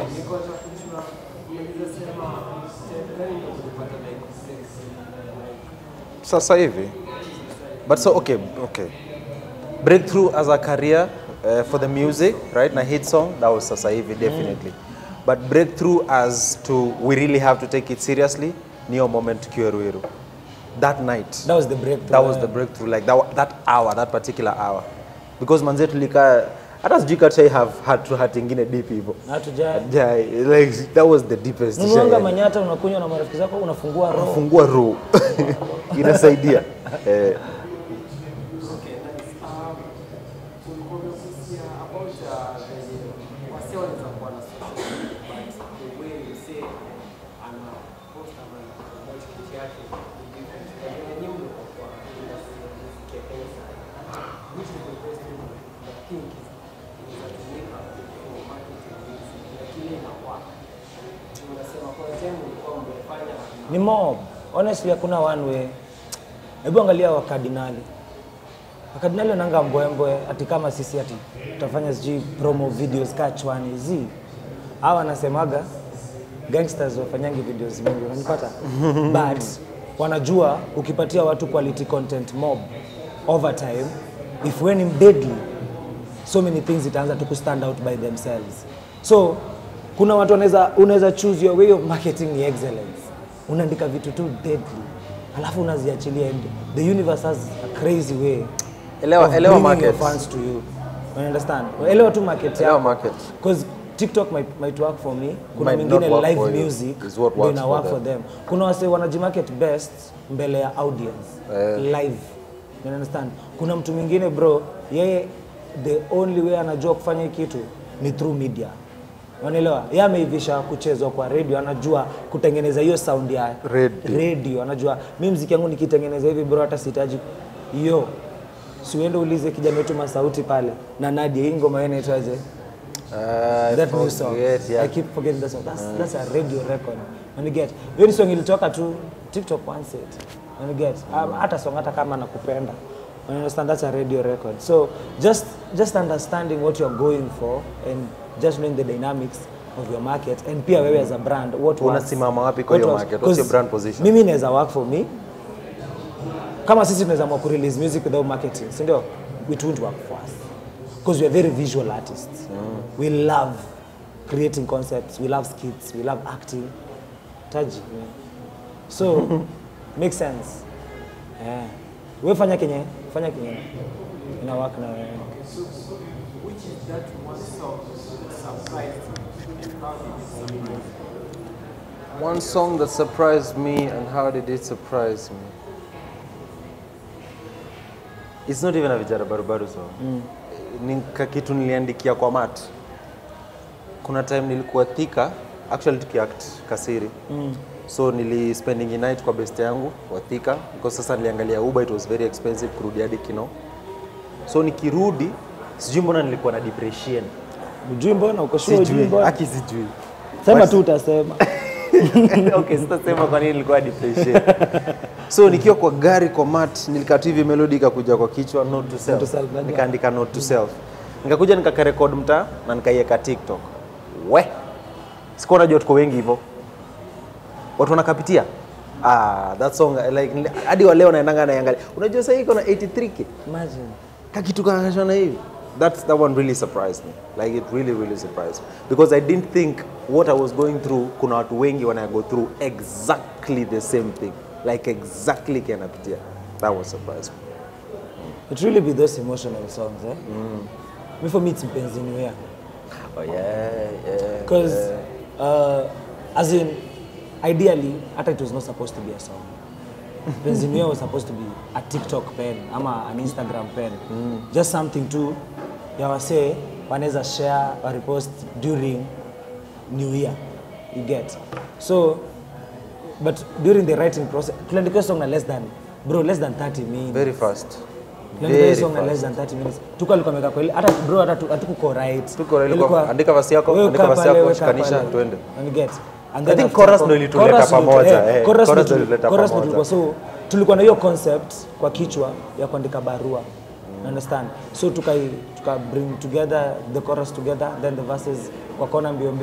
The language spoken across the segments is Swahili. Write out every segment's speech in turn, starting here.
niko nataka kujua unaweza sema step gani ndio ulipata like sex like sasa hivi but so okay okay breakthrough as a career uh, for the music right na hit song that was sasa hivi definitely but breakthrough as to we really have to take it seriously niyo moment tukiwa Ruiru that night That was the breakthrough. that was eh. the breakthrough like that, wa- that hour that particular hour because manze tulikaa hata sijui katushai have hat hat ingine deep hivyo Hatuja yeah, like that was the deepest nunuanga tushai- manyata unakunywa na marafiki zako unafungua roho. fungua roho inasaidia eh, Okay, nice. Um, ulikuwa umegusia about uh, the wase wanaweza kuwa na social media, but the way you say ana post ama ana promote kitu yake ni different. Na vile nyinyi mlikuwa kwa industry ya music ya Kenya sana, which is the best way you think is inatumika for marketing music na kile inakuwa unasema kwa time ulikuwa mmefanya Ni mob. Honestly hakuna one way. Hebu angalia wakardinali. Wakardinali wananga mbwembwe ati kama sisi ati tutafanya sijui promo videos kachwani zi. Hawa wanasemaga gangsters wafanyangi videos mingi unanipata? But wanajua ukipatia watu quality content mob over time if when in deadly so many things itaanza tu kustand out by themselves so kuna watu wanaweza unaweza choose your way of marketing ni excellence unaandika vitu tu deadly alafu unaziachilia and the universe has a crazy way Elewa- of elewa bringing your market. fans to you you understand elewa tu market Elewa yako. market. because tiktok might, might work for me kuna Might not mingine work live for you. music Is what ndio works ina for work them. for them kuna wase wanajimarket best mbele ya audience live you understand kuna mtu mwingine bro yeye the only way anajua kufanya hii kitu ni through media unaelewa yeye ameivisha kuchezwa kwa radio anajua kutengeneza hiyo sound ya Radio. radio anajua mi mziki yangu nikitengeneza hivi bro hata sihitaji hiyo siuende ulize kijana wetu masauti pale na Nadia hii ngoma yenu inaitwaje I that new song. forget, yeah. I keep forgetting that song. That's, that's a radio record. And you get, hiyo ni song ilitoka tu TikTok once it. And you get, um, hata song hata kama nakupenda. You understand that's a radio record. So just just understanding what you're going for and just knowing the dynamics of your market and pia wewe as a brand what works. Unasimama wapi kwa What hiyo works. market? What's your 'Cause brand position? Mimi inaweza work for me. Kama sisi tunaweza amua kurelease music without marketing, si ndio? It won't work for us. Because we are very visual artists. We love creating concepts, we love skits, we love acting. Taji. yeah. So, makes sense. Yeah. We fanya kenye, fanya kenye. Ina work na wewe. which is that one song that surprised you and how did it surprise you? One song that surprised me and how did it surprise me? It's not even a Vijara Barubaru song. Ni ka kitu niliandikia kwa mat. Kuna time nilikuwa Thika, actually tukiact Kasiri. So nili spending a night kwa best yangu wa Thika because sasa niliangalia Uber it was very expensive kurudi hadi Kino. So nikirudi sijui mbona nilikuwa na depression. Ujui mbona uko sure ujui Sijui, mbona? aki sijui. Sema tu utasema. okay, sitasema kwa nini nilikuwa depression. so nikiwa kwa gari kwa mat nilikaa tu hivi melody ikakuja kwa kichwa note to self. to self, najua. Nikaandika note to self. Nikakuja nikakarekod mtaa na nikaiweka TikTok. We. Sikuwa najua tuko wengi hivyo. Watu wanakapitia. Ah, that song like nili- hadi wa leo naendanga naiangalia. Unajua sasa hii iko na 83k. Imagine. Kakitu kakashana hivi. That's that one really surprised me. Like it really really surprised me because I didn't think what I was going through kuna watu wengi wana go through exactly the same thing. Like exactly kanapitia. That was surprised me. It really be those emotional songs, eh? Me for me it's Mpenzi Niwea. Oh yeah, yeah. Because, uh, as in, ideally, hata it was not supposed to be a song. Mpenzi Niwea was supposed to be a TikTok pen ama an Instagram pen. Just something to ya wasee wanaweza share or repost during New Year. You get. So, but during the writing process, tuliandika song na less than, bro, less than 30 minutes. Very fast. Tuliandika Very hiyo song na less fast. than 30 minutes. Tuko alikuwa ameweka kwa ile hata bro hata tu- hatukuko right. Tuko right, Ilikuwa, ilikuwa, andika verse yako, wewe andika kaa verse pale, yako, wewe kaa shikanisha, pale. twende. And get. And I then think after chorus hapo- ndio ilituleta chorus ndio- pamoja, eh, eh, chorus chorus ndio ndio ilituleta chorus ndio pamoja. tulikuwa so tulikuwa na hiyo concept kwa kichwa ya kuandika barua. You understand? So tuka tuka bring together the chorus together then the verses kwa kona mbio mbio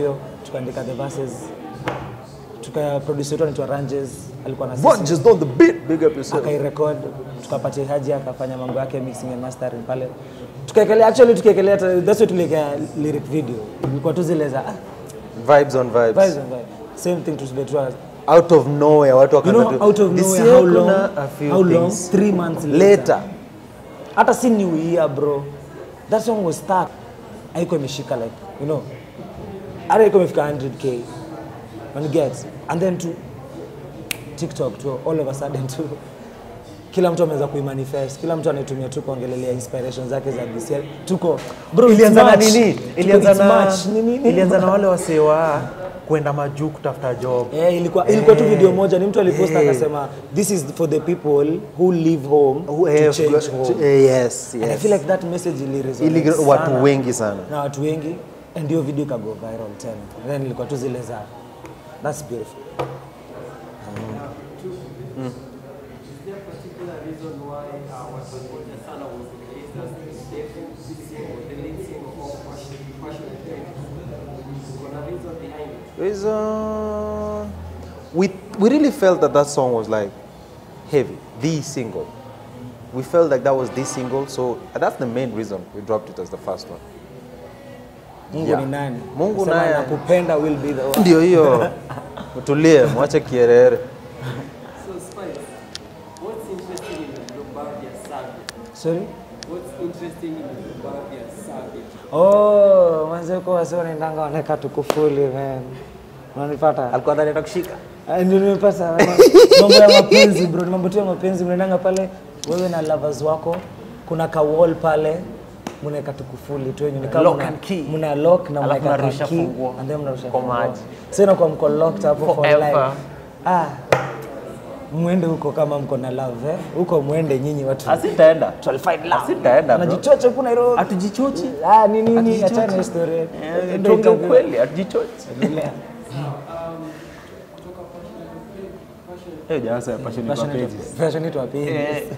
tukaandika the verses tuka producer wetu anaitwa Ranges alikuwa na What sisi just on the beat? Big up yourself. akairecord tukapatia Haji akafanya mambo yake mixing and mastering pale tukaekelea actually tukaekelea hata- that's why tuliwekea lyric video ilikuwa tu zile za ah, Vibes on vibes. vibes and vibes same thing tusibetua Out of nowhere watu you wakaanza know tu- out of This nowhere year how long kuna a few how long things. 3 months Later. hata si new year bro that song was stuck haiko imeshika like you know hata iko imefika 100k when you get and then to tiktok to all of a sudden to kila mtu ameweza kuimanifest kila mtu anaitumia tu kuongelelea inspiration zake za this year tuko bro it's ilianza na March. nini? Tuko, Ilianza it's na March. Ni- ni- ni- ilianza na wale wasee wa kwenda majuu kutafuta job. Eh, ilikuwa ilikuwa tu video moja ni mtu aliposta Eh. akasema this is for the people who live home Who to have change got- home eh, yes, And I yes. feel like that message ili resonate Ili sana watu wengi sana. na watu wengi and hiyo video ikago viral tena And then ilikuwa tu zile za that's beautiful Is there a particular reason why uh, watu walikuja sana was released as the second single, the lead single of Passion, Passion Kuna reason behind it? There's, uh, we we really felt that that song was like heavy, the single. We felt like that was the single, so that's the main reason we dropped it as the first one. Mungu Yeah. ni nani Mungu Sema naye. nakupenda will be the one Ndio hiyo. Mtulie, mwache kierere. So Spice, what's interesting in the Lombardia Savage? sorry What's interesting in the Lombardia Savage? oh manze uko wase wanaendanga wanaweka tukufuli man unanipata Alikuwa ndani atakushika. Ah, ndio nimepata mambo ya mapenzi bro ni mambo tu ya mapenzi mnaendanga pale wewe na lovers wako kuna ka wall pale mnaweka tukufuli tu yenye ni kama Lock mna- and key. mna lock na Alafu mnaweka mnarusha ka key funguo and then mnarusha kwa funguo. maji. so inakuwa mko locked hapo for Forever. life ah mwende huko kama mko na love eh huko mwende nyinyi watu Asitaenda. Shall find love. Asitaenda bro. Anajichocha huku Nairobi. Hatujichochi. Ah, ni nini? Hatujichochi. Achana na story. Eh, Ndio Tuongee itakuwa. ukweli, hatujichochi. Endelea. Eh, jamaa sasa passion kwa Passionate pages. wa- passionate wa pages.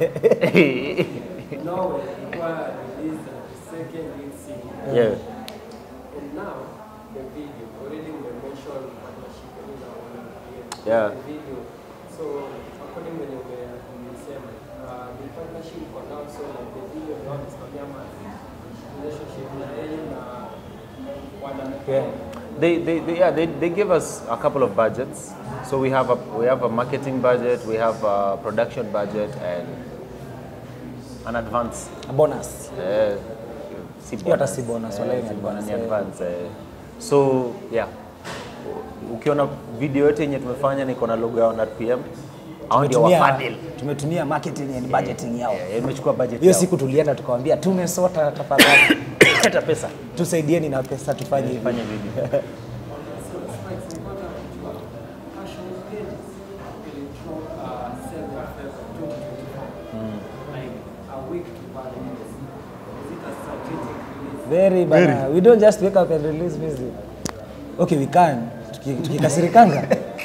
Now required released the second lead single. Yeah. And now the video, already we mentioned partnership in our Yeah. the video. So according when you were umesema uh, the partnership for now so like the video now is kama relationship na yeye na wana Yeah. They, they, they, yeah, they, they give us a couple of budgets. So we have a we have a marketing budget, we have a production budget, and an advance. A bonus. Eh, si Hiyo hata si bonus, wala Eh, ni si advance, bonus, ni eh. advance. eh. So yeah, ukiona video yote yenye tumefanya niko na logo yao na RPM, hao ndio Tumetumia- wafadhili. Tumetumia marketing and budgeting yao. Eh, imechukua budget Hiyo yao. siku tulienda tukawambia tumesota tafadhali. hata pesa Tusaidieni na pesa tufanye hivi. fanya video. So Spikes mpaka kujua Passion Pages will drop uh, 7 February 2024. Like a week to Valentine's. Is it a strategic release? Very bana. We don't just wake up and release music. Okay, we can. Tuki- Tukikasirikanga.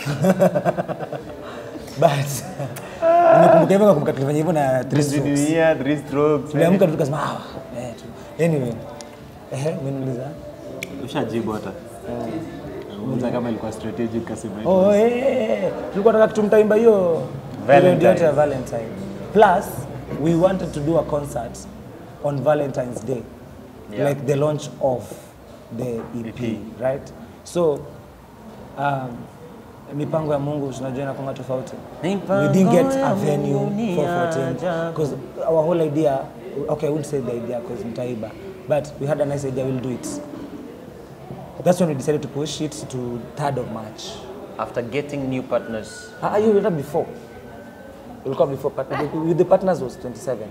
But nimekumbuka hivyo nakumbuka tulifanya hivyo na three strokes. Dunia, three strokes. Tuliamka tu tukasema ah, eh tu. Anyway. Eh, umeniuliza. Ushajibu hata. Muuliza kama ilikuwa strategic kasema hivyo. Oh, eh, eh, eh. Tulikuwa tunataka tumtaimba hiyo period yote ya Valentine. Plus, we wanted to do a concert on Valentine's Day. Yeah. Like the launch of the EP, right? So, um, mipango ya Mungu tunajua inakuwa tofauti. We didn't get a venue for 14 because our whole idea, okay, I wouldn't say the idea because mtaiba, but we had a nice idea, we'll do it. That's when we decided to push it to 3rd of March. After getting new partners, Ah, you were before. Ulikuwa before partner. With the partners was 27.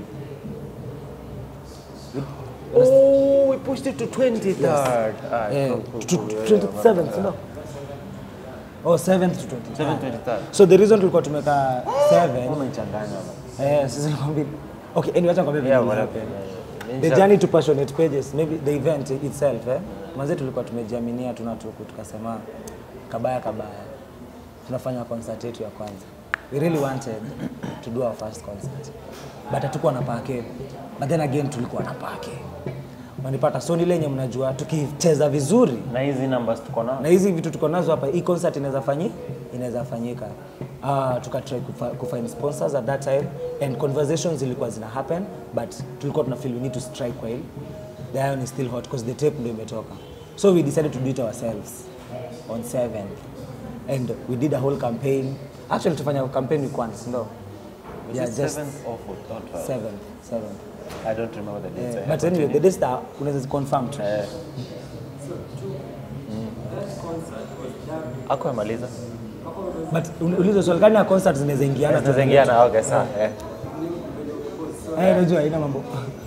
oh, we pushed it to 23rd. Ah, Eh, cool, cool, to- cool, yeah, 27th, no? Oh, 7th to 20. 7th, 23rd. So the reason tulikuwa tumeka 7 Umechanganya. eh sisi nikwambia. Okay, anyway acha nikwambie Yeah, vile whatever. happened. The journey to passionate pages, maybe the event itself eh. Manze tulikuwa tumejiaminia tuna tuku tukasema kabaya kabaya. Tunafanya concert yetu ya kwanza. We really wanted to do our first concert. But hatukuwa na pake. But then again tulikuwa na pake. manipata so nile yenye mnajua tukicheza vizuri na hizi numbers tuko nao na hizi vitu tuko nazo hapa hii concert inaweza fanyi inaweza fanyika uh, tukatry kufa, kufind sponsors at that time and conversations zilikuwa zina happen but tulikuwa tuna feel we need to strike while the iron is still hot because the tape ndio imetoka so we decided to do it ourselves on 7 and we did a whole campaign actually tufanya campaign week once no yeah just seventh or fourth or twelfth? seven seven I don't remember the dates. yeah. but anyway the dates that unaweza confirm tu Eh, ako amaliza but un- ulizo swali gani ya concert zinaweza ingiana tu tunazengiana okay sawa eh. Eh, unajua haina mambo.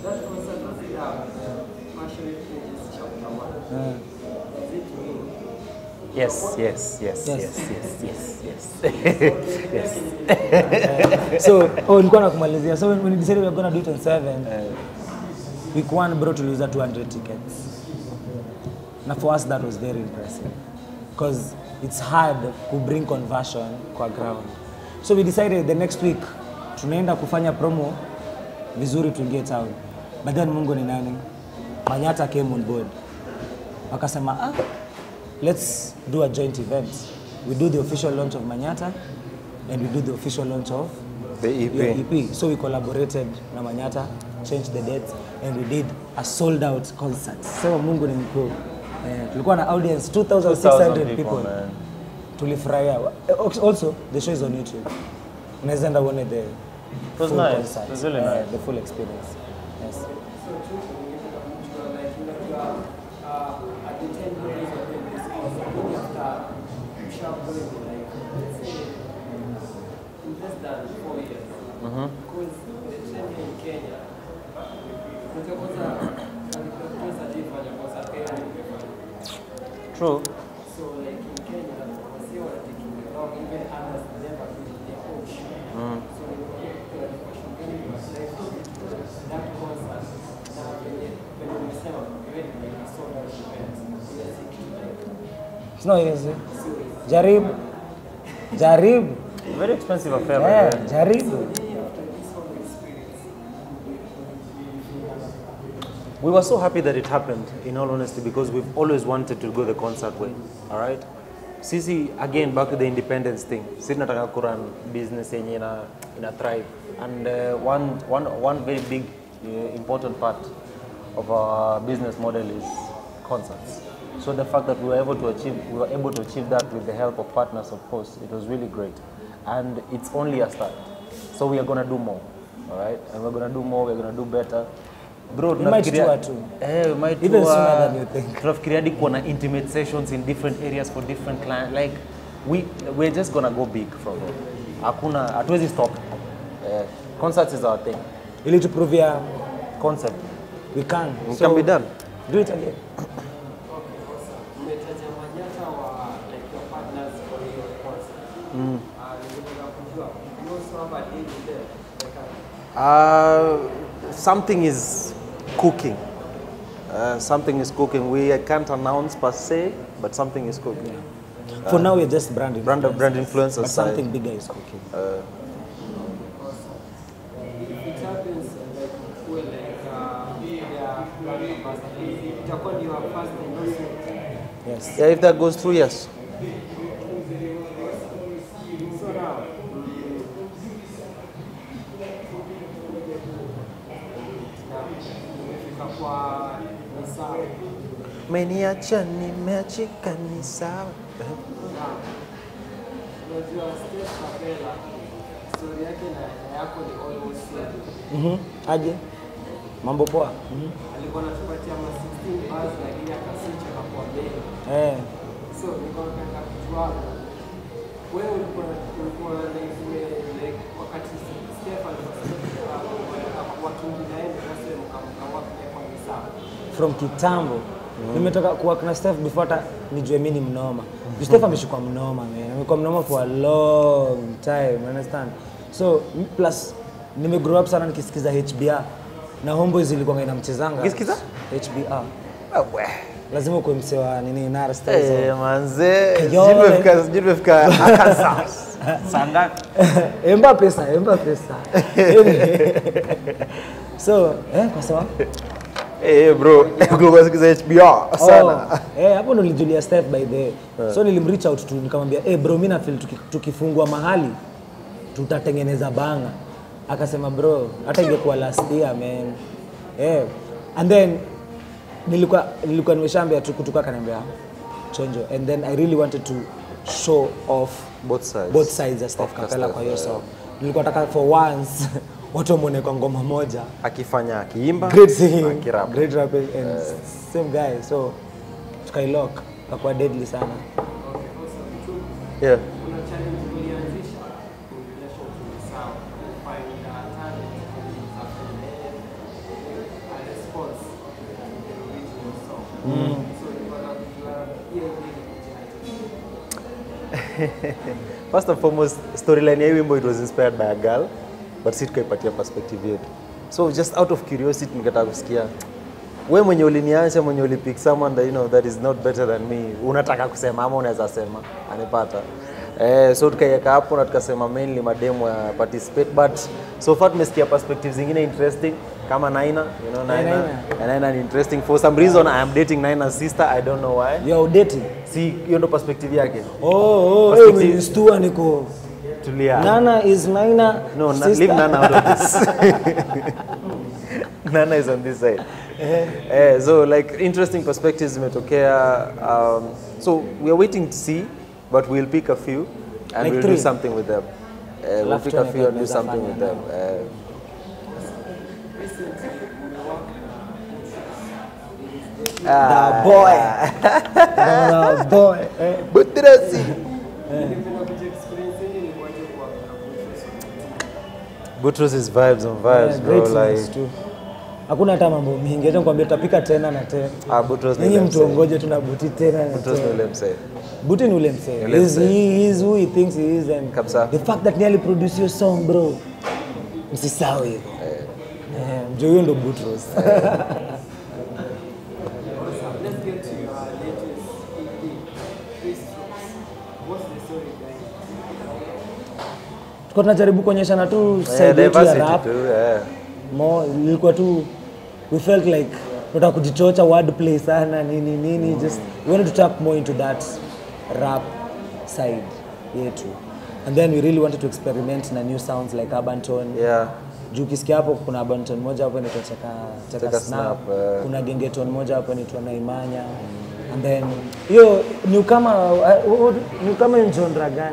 yes yes yes Yes. yes yes yes yes yes So, oh, nilikuwa nakumalizia. So when when we decided we were gonna do it on 7, week 1 bro tuliuza 200 tickets. Na for us that was very impressive because it's hard to bring conversion kwa ground. So we decided the next week tunaenda kufanya promo vizuri tuingie town. But then Mungu ni nani? Manyata came on board. Wakasema ah, let's do a joint event. We do the official launch of Manyata and we do the official launch of The EP. your EP. So we collaborated na Manyata, changed the dates and we did a sold out concert. Sema Mungu ni mkuu. Eh, tulikuwa na audience 2600 people. people, man. Tulifurahia. Eh, Also, the show is on YouTube. Unaweza enda uone the It was full nice. concert. It was really Eh, nice. The full experience. Yes. True. It's not easy. Jaribu. Jaribu. Very expensive affair. by Yeah, the way. jaribu. We were so happy that it happened, in all honesty, because we've always wanted to go the concert way. All right? Sisi, again, back to the independence thing. Sisi nataka kuran business yenye ina, ina thrive. And uh, one, one, one very big, uh, important part of our business model is concerts. So the fact that we were able to achieve, we were able to achieve that with the help of partners, of course, it was really great. And it's only a start. So we are gonna do more, all right? And we're gonna do more, we're gonna do better. Bro, We might tunafikiria- tour too. Eh, we might Even tour. sooner than you think. Tunafikiria hadi kuwa na intimate sessions in different areas for different clients. Like we we're just gonna go big from here. Hakuna hatuwezi stop. Eh, concerts is our thing. Ili tuprovia Concept. we can. It can be done. Do it again. Umetaja Manyata wa like your partners for your concert. Ah, ningependa kujua, you also have a deal with them? Like, uh, Uh, something is cooking. Uh, something is cooking. We can't announce per se, but something is cooking. For now, we're just brand Brand influencers. brand influencers. But something bigger is cooking. if it happens like kuwe like uh, their brand ambassadors, itakuwa ni your first endorsement. Yes. Yeah, if that goes through, yes. So now, na nimefika kwa Nissan. Meniacha nimeachika ni sawa. Na unajua Steph Kapela story yake na na yako ni almost same. Mhm. Aje. Mambo poa. Mhm. Alikuwa anatupatia ma 16 bars lakini akaswitch akakuwa mbele. Eh. So nilikuwa nataka kujua wewe ulikuwa ulikuwa like ume- like wakati Steph alikuwa wakingi naye basi mkamkamwa kwa Nissan. From kitambo. Nimetoka kuwork na Steph before hata nijue mimi ni mnoma. Mm Steph ameshikwa mnoma man. Amekuwa mnoma for a long time, you understand? So m- plus nime grow up sana nikisikiza HBR na Homeboys ilikuwa inamchezanga. Ukisikiza? HBR. Wewe. Lazima ukuwe msee wa nini Nara Stars. Eh, manze. Kayole. Sijui tumefika- sijui tumefika Arkansas. Saa ngapi? emba pesa emba pesa so eh, kwa sawa Eh, bro, kulikuwa sikiza HBR sana. Oh, eh, hapo ndo nilijulia Steph by the way. So nilimreach out tu nikamwambia, "Eh bro, mimi na feel tuki, tukifungua mahali tutatengeneza banga." Akasema, "Bro, hata ingekuwa last year man." Eh, and then nilikuwa nilikuwa nimeshaambia tu kutoka akaniambia chonjo and then I really wanted to show off Both sides. both sides ya Steph Of Kapela Steph, kwa hiyo yeah. song. Nilikuwa nataka for once watu wamwone kwa ngoma moja Akifanya akiimba, great singing, akirap. great rapping and same guy so tukailock akakuwa deadly sana Yeah. kuna challenge ulianzisha in relation to the sound find a talent a response to the original song so ilikuwa na kujua hiyo ingine First and foremost, storyline ya hii wimbo it was inspired by a girl, but si tukaipatia perspective yetu. So just out of curiosity nikataka kusikia we mwenye uliniacha mwenye ulipick someone that, you know, that is not better than me unataka kusema ama unaweza sema anipata eh, so tukaiweka hapo na tukasema mainly mademo ya participate but so far tumesikia perspectives zingine interesting kama Naina you know Naina Naina. Naina ni interesting for some reason I am dating Naina's sister I don't know why you are dating si hiyo ndo perspective yake oh oh Perspective. hey, umenistua niko tulia Nana is Naina No, na, sister. leave Nana out of this. Nana is on this side. Eh, so like interesting perspectives zimetokea. Um, so we are waiting to see, but we'll pick a few and Like we'll three? do something with them. Uh, we'll Alafu pick a tuone few and kama do something tunaweza with them. fanya Uh, the boy the boy eh. Butrasi. ningependa kuja experience yenye ni kuaje kwa kwa Butros is vibes on vibes, Yeah, bro. great singers Like, too. hakuna hata mambo mingi acha nikwambia tutapika tena na tena ah, Butros ni nyinyi ule msee. mtuongoje tuna buti tena na Butros ni tena ule msee. buti ni ule msee Ule He's- msee. he is who he thinks he is and Kabisa. the fact that nearly produce your song bro msisahau hivyo Eh, mjo huyo ndo Butros Let's get to your latest EP, Three Strokes. What's the story behind it? tuko tunajaribu kuonyeshana tu Eh, side yetu ya diversity rap too, yeah. mo ilikuwa tu we felt like tunataka kujichocha wordplay sana nini nini just we wanted to tap more into that rap side yetu and then we really wanted to experiment na new sounds like urban tone Yeah. juu ukisikia hapo kuna urban tone moja hapo inaitwa cheka cheka Cheka snap Snap, eh. kuna genge tone moja hapo inaitwa naimanya and then hiyo ni kama ni kama hiyo genre gani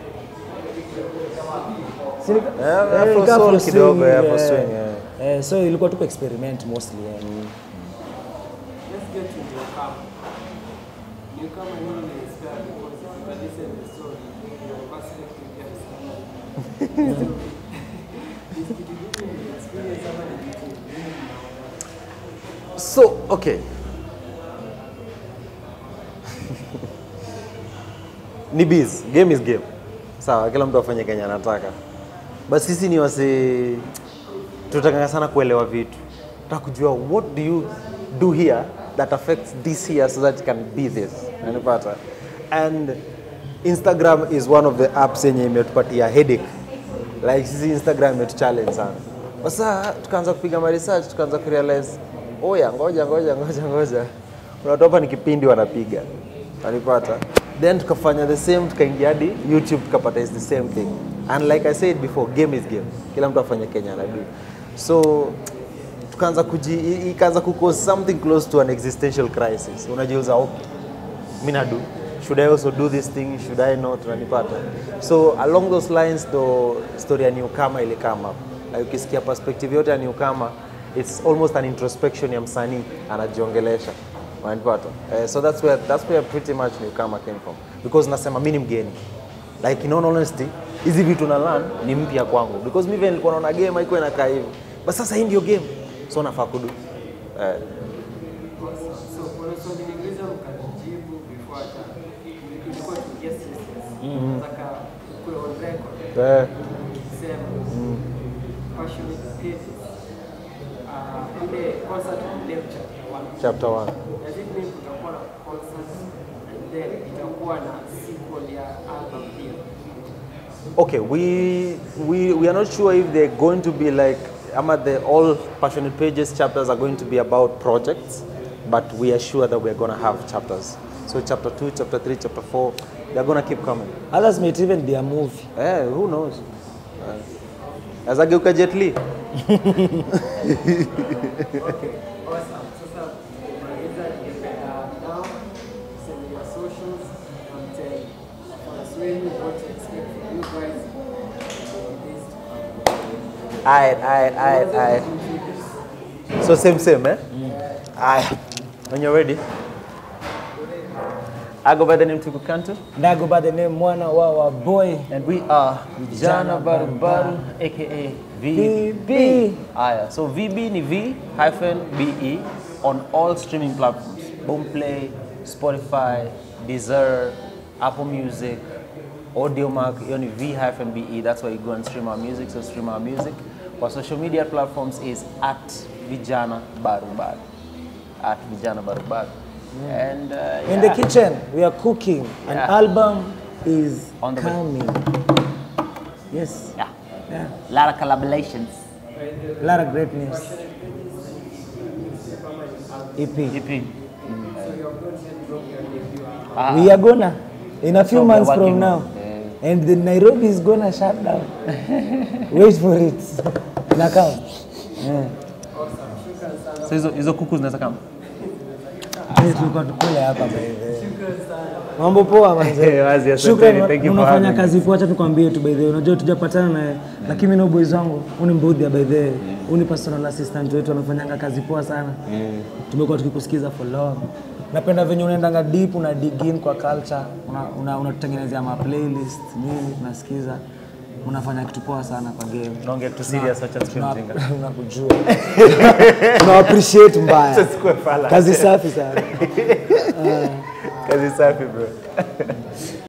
Si ni- Yeah, eh, Afro ika soul Afro kidogo, swing, yeah, Afro eh. swing, yeah. Eh, so ilikuwa tuko experiment mostly yeah. Let's get to Newcomer. Newcomer nini ni inspired because if you can listen to the story, your perspective ya msanii. So, ni kitu gani ni experience ama ni kitu gani mnaona? So, okay. ni biz, game is game. Sawa, kila mtu afanye kenye anataka. But sisi ni wase tunataka sana kuelewa vitu. Tunataka kujua what do you do here that affects this here so that it can be this. Unanipata? And Instagram is one of the apps yenye imetupatia headache. Like sisi Instagram imetuchallenge sana. Sasa tukaanza kupiga ma research, tukaanza kurealize oya, ngoja ngoja ngoja ngoja, kuna watu hapa ni kipindi wanapiga, wanipata. Then tukafanya the same, tukaingia hadi YouTube tukapata is the same thing. And like I said before, game is game, kila mtu afanye Kenya anadu. So tukaanza kuji, i- ikaanza kucause something close to an existential crisis. Unajiuza okay, mi nadu should i also do this thing should i not unanipata so along those lines ndo story ya newcomer ili come up like ukisikia perspective yote ya newcomer it's almost an introspection ya msanii anajiongelesha unanipata uh, so that's where, that's where pretty much newcomer came from because nasema mi ni mgeni like in all honesty hizi vitu na learn ni mpya kwangu because mi vile nilikuwa naona game haikuwa inakaa hivi but sasa hii ndio game so nafaa kudu eh, So, kuna swali ningeweza mkajibu before hata ilikuwa tuingia serious. Nataka ukuwe on record. eh, Sema, passionate pages. Uh, ile concert leo chapter one. chapter 1 Does it mean kutakuwa na concert and then itakuwa na sequel ya album pia? Okay, we, we, we are not sure if they're going to be like ama the all passionate pages chapters are going to be about projects but we are sure that we're going to have chapters so chapter 2 chapter 3 chapter 4 they're going to keep coming Others might even be a movie. eh who knows uh, azageuka jet Li. Awesome. Sasa kumaliza ningependa now send your socials and tell fans wenu what to expect from you guys in the days to come. Alright, alright, alright, alright. So same, same, eh? Aye. When you're ready. I go by the name Tuku Kantu, And I go by the name Mwana Wawa Boy. And we are Vijana Barubaru aka VB. Aya, so VB ni V hyphen BE on all streaming platforms. Boomplay, Spotify, Deezer, Apple Music, Audiomack, hiyo ni V hyphen BE. That's where you go and stream our music. So stream our music. Our social media platforms is at Vijana Barubaru. At Vijana Barubaru. And uh, In the yeah. kitchen, we are cooking. An Yeah. album is On the way. coming. Yes. Yeah. Yeah. A lot of collaborations. A lot of great news. EP. EP. We are gonna in a few So we are months from working now. on- And the Nairobi is gonna shut down. Wait for it. Nakam. Yeah. So hizo hizo kuku zinaweza kama Sisi tulikuwa tukule hapa by the way. Mambo poa manze. Wazi, asanteni. Shukrani, Thank you for unafanya having kazi poa, acha tukwambie tu by the way. Unajua tujapatana naye, lakini mimi na boys wangu, huu ni Mbudhi by the way. Huu ni personal assistant wetu anafanyanga kazi poa sana. Tumekuwa tukikusikiza for long. Napenda venye unaendanga deep, una dig in kwa culture, una una, unatutengenezea ma playlist, nini tunasikiza. Unafanya kitu poa sana kwa game. Unaongea kitu serious, acha tusikie Tuna- mjinga. Unakujua. Tuna appreciate mbaya. Kazi safi sana. Kazi safi bro.